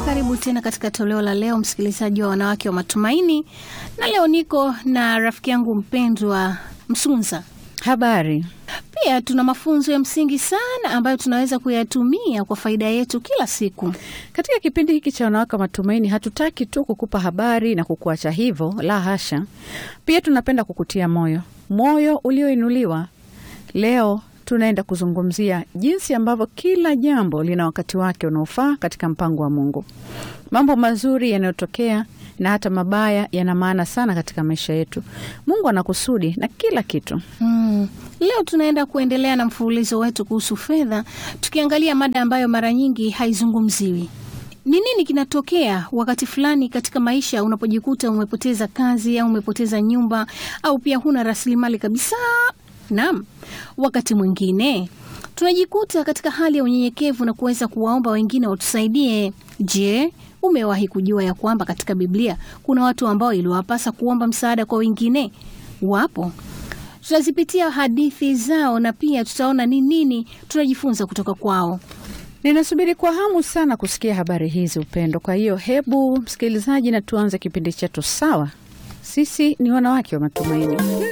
Karibu tena katika toleo la leo, msikilizaji wa Wanawake wa Matumaini, na leo niko na rafiki yangu mpendwa Msunza. Habari. Pia tuna mafunzo ya msingi sana ambayo tunaweza kuyatumia kwa faida yetu kila siku. Katika kipindi hiki cha Wanawake wa Matumaini, hatutaki tu kukupa habari na kukuacha hivyo, la hasha. Pia tunapenda kukutia moyo, moyo ulioinuliwa. Leo tunaenda kuzungumzia jinsi ambavyo kila jambo lina wakati wake unaofaa katika mpango wa Mungu. Mambo mazuri yanayotokea na hata mabaya yana maana sana katika maisha yetu. Mungu ana kusudi na kila kitu. Hmm. Leo tunaenda kuendelea na mfululizo wetu kuhusu fedha, tukiangalia mada ambayo mara nyingi haizungumziwi. Ni nini kinatokea wakati fulani katika maisha unapojikuta umepoteza kazi au umepoteza nyumba au pia huna rasilimali kabisa? Naam, wakati mwingine tunajikuta katika hali ya unyenyekevu na kuweza kuwaomba wengine watusaidie. Je, umewahi kujua ya kwamba katika Biblia kuna watu ambao iliwapasa kuomba msaada kwa wengine? Wapo. Tutazipitia hadithi zao na pia tutaona ni nini tunajifunza kutoka kwao. Ninasubiri kwa hamu sana kusikia habari hizi, Upendo. Kwa hiyo hebu msikilizaji, na tuanze kipindi chetu. Sawa, sisi ni wanawake wa matumaini.